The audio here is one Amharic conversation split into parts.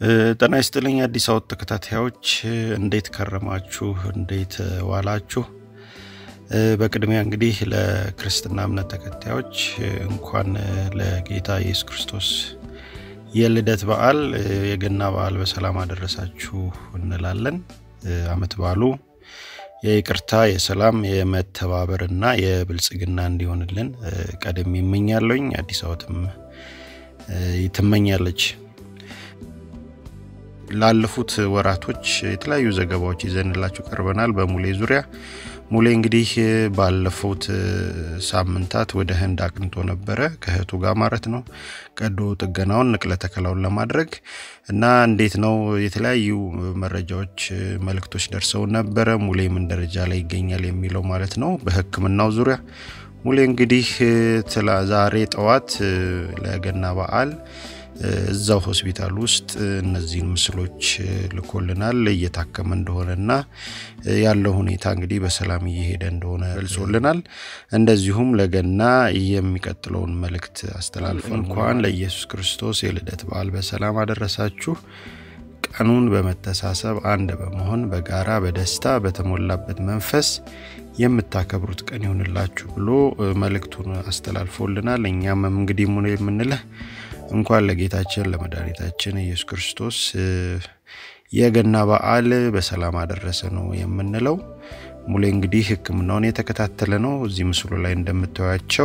ጤና ይስጥልኝ አዲስ አወት ተከታታዮች እንዴት ከረማችሁ? እንዴት ዋላችሁ? በቅድሚያ እንግዲህ ለክርስትና እምነት ተከታዮች እንኳን ለጌታ ኢየሱስ ክርስቶስ የልደት በዓል የገና በዓል በሰላም አደረሳችሁ እንላለን። አመት በዓሉ የይቅርታ፣ የሰላም፣ የመተባበር እና የብልጽግና እንዲሆንልን ቀደም ይመኛለኝ። አዲስ አወትም ትመኛለች። ላለፉት ወራቶች የተለያዩ ዘገባዎች ይዘንላችሁ ቀርበናል። በሙሌ ዙሪያ ሙሌ እንግዲህ ባለፉት ሳምንታት ወደ ህንድ አቅንቶ ነበረ ከእህቱ ጋር ማለት ነው። ቀዶ ጥገናውን ንቅለ ተከላውን ለማድረግ እና እንዴት ነው የተለያዩ መረጃዎች፣ መልእክቶች ደርሰው ነበረ። ሙሌ ምን ደረጃ ላይ ይገኛል የሚለው ማለት ነው። በሕክምናው ዙሪያ ሙሌ እንግዲህ ዛሬ ጠዋት ለገና በዓል እዛው ሆስፒታል ውስጥ እነዚህን ምስሎች ልኮልናል። እየታከመ እንደሆነና ያለው ሁኔታ እንግዲህ በሰላም እየሄደ እንደሆነ ገልጾልናል። እንደዚሁም ለገና የሚቀጥለውን መልእክት አስተላልፎ እንኳን ለኢየሱስ ክርስቶስ የልደት በዓል በሰላም አደረሳችሁ ቀኑን በመተሳሰብ አንድ በመሆን በጋራ በደስታ በተሞላበት መንፈስ የምታከብሩት ቀን ይሆንላችሁ ብሎ መልእክቱን አስተላልፎልናል። እኛም እንግዲህ ሙሌ የምንልህ እንኳን ለጌታችን ለመድኃኒታችን ኢየሱስ ክርስቶስ የገና በዓል በሰላም አደረሰ ነው የምንለው። ሙሌ እንግዲህ ሕክምናውን የተከታተለ ነው። እዚህ ምስሉ ላይ እንደምታዩቸው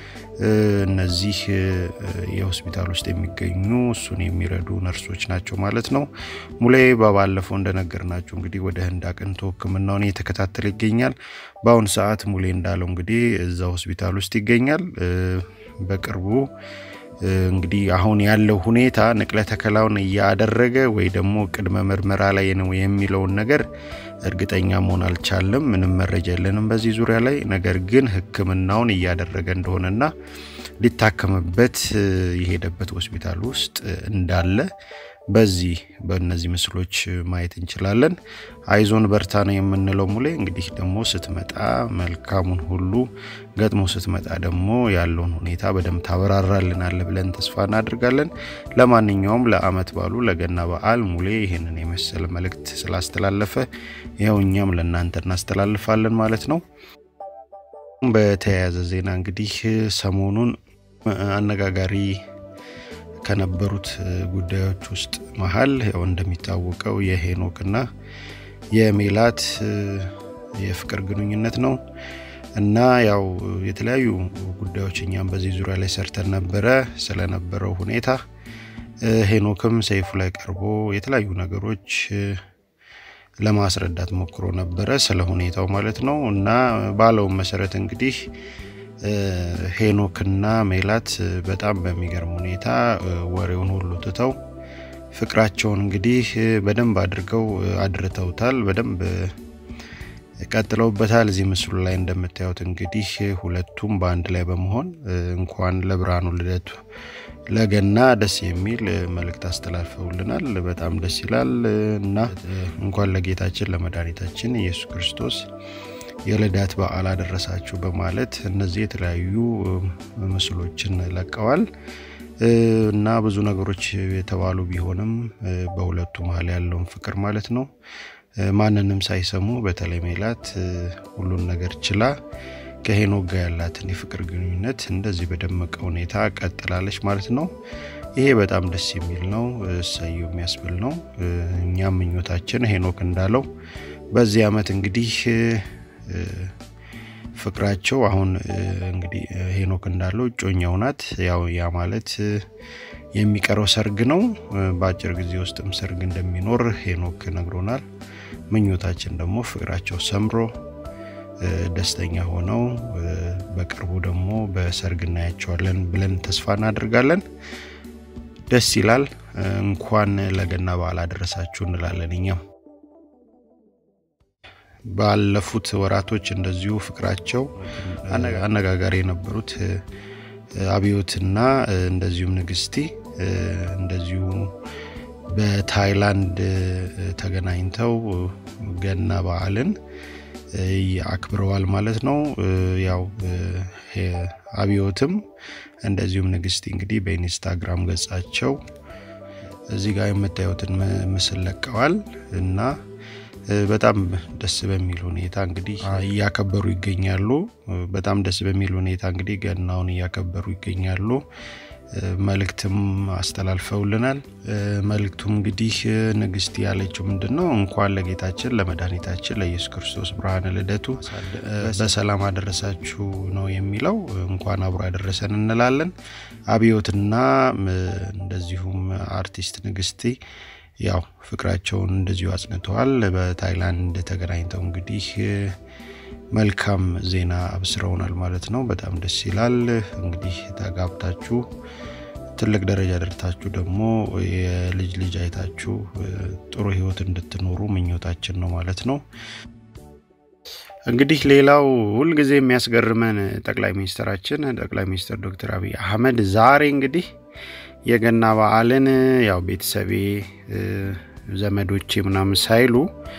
እነዚህ የሆስፒታል ውስጥ የሚገኙ እሱን የሚረዱ ነርሶች ናቸው ማለት ነው። ሙሌ በባለፈው እንደነገርናችሁ እንግዲህ ወደ ህንድ አቅንቶ ሕክምናውን እየተከታተለ ይገኛል። በአሁኑ ሰዓት ሙሌ እንዳለው እንግዲህ እዛ ሆስፒታል ውስጥ ይገኛል። በቅርቡ እንግዲህ አሁን ያለው ሁኔታ ንቅለ ተከላውን እያደረገ ወይ ደግሞ ቅድመ ምርመራ ላይ ነው የሚለውን ነገር እርግጠኛ መሆን አልቻለም። ምንም መረጃ የለንም በዚህ ዙሪያ ላይ። ነገር ግን ህክምናውን እያደረገ እንደሆነና ሊታከምበት የሄደበት ሆስፒታል ውስጥ እንዳለ በዚህ በእነዚህ ምስሎች ማየት እንችላለን። አይዞን በርታ ነው የምንለው ሙሌ። እንግዲህ ደግሞ ስትመጣ መልካሙን ሁሉ ገጥሞ ስትመጣ ደግሞ ያለውን ሁኔታ በደንብ ታበራራልናል ብለን ተስፋ እናደርጋለን። ለማንኛውም ለአመት ባሉ ለገና በዓል ሙሌ ይህንን የመሰለ መልእክት ስላስተላለፈ ይኸው እኛም ለእናንተ እናስተላልፋለን ማለት ነው። በተያያዘ ዜና እንግዲህ ሰሞኑን አነጋጋሪ ከነበሩት ጉዳዮች ውስጥ መሀል ያው እንደሚታወቀው የሄኖክና የሜላት የፍቅር ግንኙነት ነው እና ያው የተለያዩ ጉዳዮች እኛም በዚህ ዙሪያ ላይ ሰርተን ነበረ ስለነበረው ሁኔታ። ሄኖክም ሰይፉ ላይ ቀርቦ የተለያዩ ነገሮች ለማስረዳት ሞክሮ ነበረ ስለ ሁኔታው ማለት ነው እና ባለውም መሰረት እንግዲህ ሄኖክና ሜላት በጣም በሚገርም ሁኔታ ወሬውን ሁሉ ትተው ፍቅራቸውን እንግዲህ በደንብ አድርገው አድርተውታል። በደንብ ቀጥለውበታል። እዚህ ምስሉ ላይ እንደምታዩት እንግዲህ ሁለቱም በአንድ ላይ በመሆን እንኳን ለብርሃኑ ልደቱ ለገና ደስ የሚል መልእክት አስተላልፈውልናል። በጣም ደስ ይላል እና እንኳን ለጌታችን ለመድኃኒታችን ኢየሱስ ክርስቶስ የልደት በዓል አደረሳችሁ በማለት እነዚህ የተለያዩ ምስሎችን ለቀዋል እና ብዙ ነገሮች የተባሉ ቢሆንም በሁለቱ መሀል ያለውን ፍቅር ማለት ነው ማንንም ሳይሰሙ በተለይ ሜላት ሁሉን ነገር ችላ ከሄኖክ ጋር ያላትን የፍቅር ግንኙነት እንደዚህ በደመቀ ሁኔታ ቀጥላለች ማለት ነው። ይሄ በጣም ደስ የሚል ነው፣ እሰየው የሚያስብል ነው። እኛም ምኞታችን ሄኖክ እንዳለው በዚህ ዓመት እንግዲህ ፍቅራቸው አሁን እንግዲህ ሄኖክ እንዳለው እጮኛው ናት። ያው ያ ማለት የሚቀረው ሰርግ ነው። በአጭር ጊዜ ውስጥም ሰርግ እንደሚኖር ሄኖክ ነግሮናል። ምኞታችን ደግሞ ፍቅራቸው ሰምሮ ደስተኛ ሆነው በቅርቡ ደግሞ በሰርግ እናያቸዋለን ብለን ተስፋ እናደርጋለን። ደስ ይላል። እንኳን ለገና በዓል አደረሳችሁ እንላለን እኛም ባለፉት ወራቶች እንደዚሁ ፍቅራቸው አነጋጋሪ የነበሩት አብዮትና እንደዚሁም ንግስቲ እንደዚሁ በታይላንድ ተገናኝተው ገና በዓልን አክብረዋል ማለት ነው። ያው አብዮትም እንደዚሁም ንግስቲ እንግዲህ በኢንስታግራም ገጻቸው እዚህ ጋር የምታዩትን ምስል ለቀዋል እና በጣም ደስ በሚል ሁኔታ እንግዲህ እያከበሩ ይገኛሉ። በጣም ደስ በሚል ሁኔታ እንግዲህ ገናውን እያከበሩ ይገኛሉ። መልእክትም አስተላልፈውልናል። መልእክቱም እንግዲህ ንግስት ያለችው ምንድን ነው? እንኳን ለጌታችን ለመድኃኒታችን ለኢየሱስ ክርስቶስ ብርሃነ ልደቱ በሰላም አደረሳችሁ ነው የሚለው። እንኳን አብሮ ያደረሰን እንላለን። አብዮትና እንደዚሁም አርቲስት ንግስቴ ያው ፍቅራቸውን እንደዚሁ አጽንተዋል። በታይላንድ ተገናኝተው እንግዲህ መልካም ዜና አብስረውናል ማለት ነው። በጣም ደስ ይላል። እንግዲህ ተጋብታችሁ ትልቅ ደረጃ ደርታችሁ ደግሞ የልጅ ልጅ አይታችሁ ጥሩ ሕይወት እንድትኖሩ ምኞታችን ነው ማለት ነው። እንግዲህ ሌላው ሁልጊዜ የሚያስገርመን ጠቅላይ ሚኒስትራችን ጠቅላይ ሚኒስትር ዶክተር አብይ አህመድ ዛሬ እንግዲህ የገና በዓልን ያው ቤተሰቤ ዘመዶቼ ምናምን ሳይሉ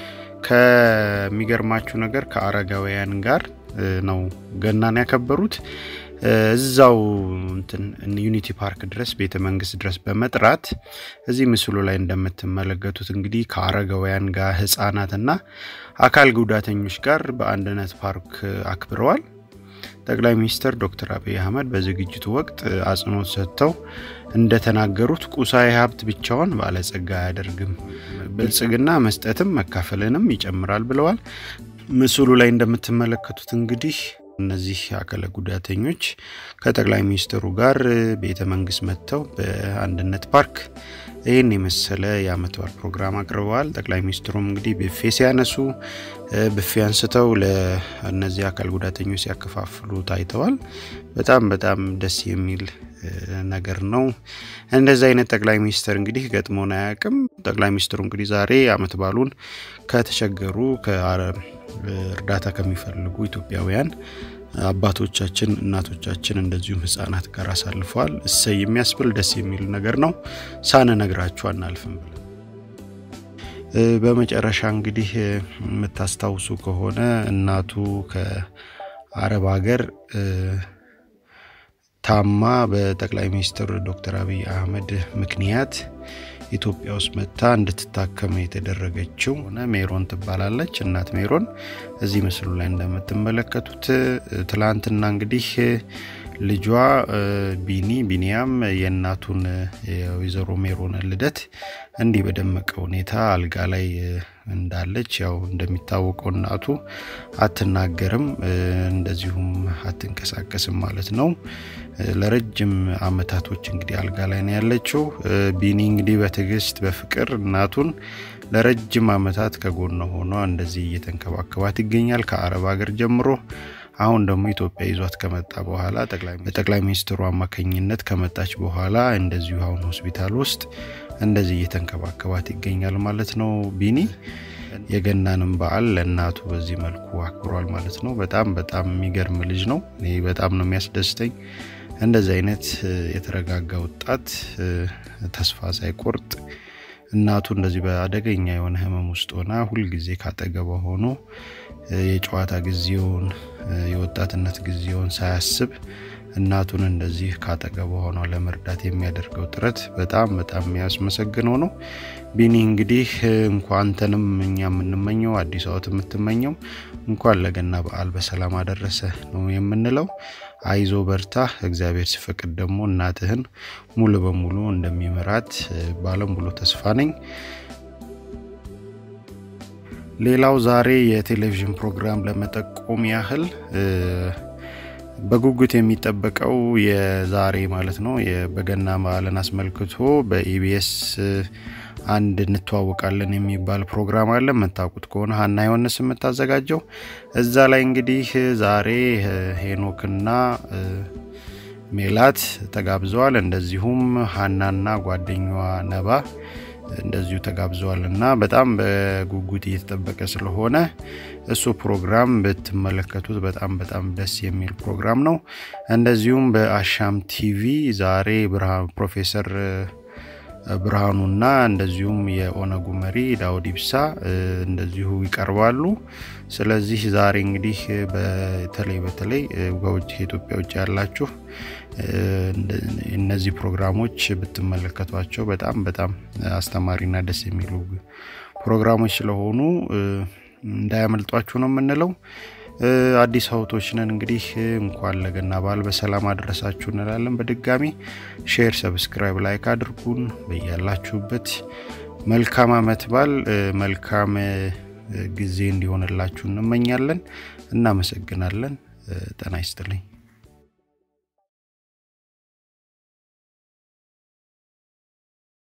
ከሚገርማችሁ ነገር ከአረጋውያን ጋር ነው ገናን ያከበሩት። እዛው እንትን ዩኒቲ ፓርክ ድረስ ቤተ መንግስት ድረስ በመጥራት እዚህ ምስሉ ላይ እንደምትመለከቱት እንግዲህ ከአረጋውያን ጋር ህጻናትና አካል ጉዳተኞች ጋር በአንድነት ፓርክ አክብረዋል። ጠቅላይ ሚኒስትር ዶክተር አብይ አህመድ በዝግጅቱ ወቅት አጽንኦት ሰጥተው እንደተናገሩት ቁሳዊ ሀብት ብቻውን ባለጸጋ አያደርግም፣ ብልጽግና መስጠትም መካፈልንም ይጨምራል ብለዋል። ምስሉ ላይ እንደምትመለከቱት እንግዲህ እነዚህ አካለ ጉዳተኞች ከጠቅላይ ሚኒስትሩ ጋር ቤተ መንግስት መጥተው በአንድነት ፓርክ ይህን የመሰለ የአመት በዓል ፕሮግራም አቅርበዋል። ጠቅላይ ሚኒስትሩም እንግዲህ ብፌ ሲያነሱ ብፌ አንስተው ለእነዚህ አካል ጉዳተኞች ሲያከፋፍሉ ታይተዋል። በጣም በጣም ደስ የሚል ነገር ነው። እንደዚህ አይነት ጠቅላይ ሚኒስትር እንግዲህ ገጥሞን አያውቅም። ጠቅላይ ሚኒስትሩ እንግዲህ ዛሬ አመት በዓሉን ከተቸገሩ እርዳታ ከሚፈልጉ ኢትዮጵያውያን አባቶቻችን፣ እናቶቻችን እንደዚሁም ህጻናት ጋር አሳልፈዋል። እሰይ የሚያስብል ደስ የሚል ነገር ነው። ሳንነግራችሁ አናልፍም ብለን በመጨረሻ እንግዲህ የምታስታውሱ ከሆነ እናቱ ከአረብ ሀገር ታማ በጠቅላይ ሚኒስትር ዶክተር አብይ አህመድ ምክንያት ኢትዮጵያ ውስጥ መጥታ እንድትታከም የተደረገችው ሜሮን ትባላለች። እናት ሜሮን እዚህ ምስሉ ላይ እንደምትመለከቱት ትላንትና እንግዲህ ልጇ ቢኒ ቢኒያም የእናቱን የወይዘሮ ሜሮን ልደት እንዲህ በደመቀ ሁኔታ አልጋ ላይ እንዳለች ያው እንደሚታወቀው እናቱ አትናገርም፣ እንደዚሁም አትንቀሳቀስም ማለት ነው። ለረጅም አመታቶች እንግዲህ አልጋ ላይ ነው ያለችው። ቢኒ እንግዲህ በትዕግስት በፍቅር እናቱን ለረጅም አመታት ከጎኗ ሆኗ እንደዚህ እየተንከባከባት ይገኛል ከአረብ ሀገር ጀምሮ አሁን ደግሞ ኢትዮጵያ ይዟት ከመጣ በኋላ በጠቅላይ ሚኒስትሩ አማካኝነት ከመጣች በኋላ እንደዚሁ አሁን ሆስፒታል ውስጥ እንደዚህ እየተንከባከባት ይገኛል ማለት ነው። ቢኒ የገናንም በዓል ለእናቱ በዚህ መልኩ አክብሯል ማለት ነው። በጣም በጣም የሚገርም ልጅ ነው። እኔ በጣም ነው የሚያስደስተኝ እንደዚህ አይነት የተረጋጋ ወጣት ተስፋ ሳይቆርጥ እናቱ እንደዚህ በአደገኛ የሆነ ህመም ውስጥ ሆና ሁልጊዜ ካጠገቧ ሆኖ የጨዋታ ጊዜውን የወጣትነት ጊዜውን ሳያስብ እናቱን እንደዚህ ካጠገቧ ሆኗ ለመርዳት የሚያደርገው ጥረት በጣም በጣም የሚያስመሰግነው ነው። ቢኒ እንግዲህ እንኳን አንተንም እኛ የምንመኘው አዲስ አመት የምትመኘው እንኳን ለገና በዓል በሰላም አደረሰ ነው የምንለው። አይዞ በርታ፣ እግዚአብሔር ሲፈቅድ ደግሞ እናትህን ሙሉ በሙሉ እንደሚመራት ባለሙሉ ተስፋ ነኝ። ሌላው ዛሬ የቴሌቪዥን ፕሮግራም ለመጠቆም ያህል በጉጉት የሚጠበቀው የዛሬ ማለት ነው በገና በዓልን አስመልክቶ በኢቢኤስ አንድ እንተዋወቃለን የሚባል ፕሮግራም አለ። የምታውቁት ከሆነ ሀና ዮሐንስ የምታዘጋጀው እዛ ላይ እንግዲህ ዛሬ ሄኖክና ሜላት ተጋብዘዋል። እንደዚሁም ሀናና ጓደኛዋ ነባ እንደዚሁ ተጋብዘዋል እና በጣም በጉጉት እየተጠበቀ ስለሆነ እሱ ፕሮግራም ብትመለከቱት በጣም በጣም ደስ የሚል ፕሮግራም ነው። እንደዚሁም በአሻም ቲቪ ዛሬ ብርሃን ፕሮፌሰር ብርሃኑና እንደዚሁም የኦነጉ መሪ ዳውድ ኢብሳ እንደዚሁ ይቀርባሉ። ስለዚህ ዛሬ እንግዲህ በተለይ በተለይ በውጭ ከኢትዮጵያ ውጭ ያላችሁ እነዚህ ፕሮግራሞች ብትመለከቷቸው በጣም በጣም አስተማሪና ደስ የሚሉ ፕሮግራሞች ስለሆኑ እንዳያመልጧችሁ ነው የምንለው። አዲስ አውቶች ነን እንግዲህ እንኳን ለገና በዓል በሰላም አድረሳችሁ እንላለን። በድጋሚ ሼር፣ ሰብስክራይብ፣ ላይክ አድርጉን። በያላችሁበት መልካም አመት በዓል መልካም ጊዜ እንዲሆንላችሁ እንመኛለን። እናመሰግናለን። ጤና ይስጥልኝ።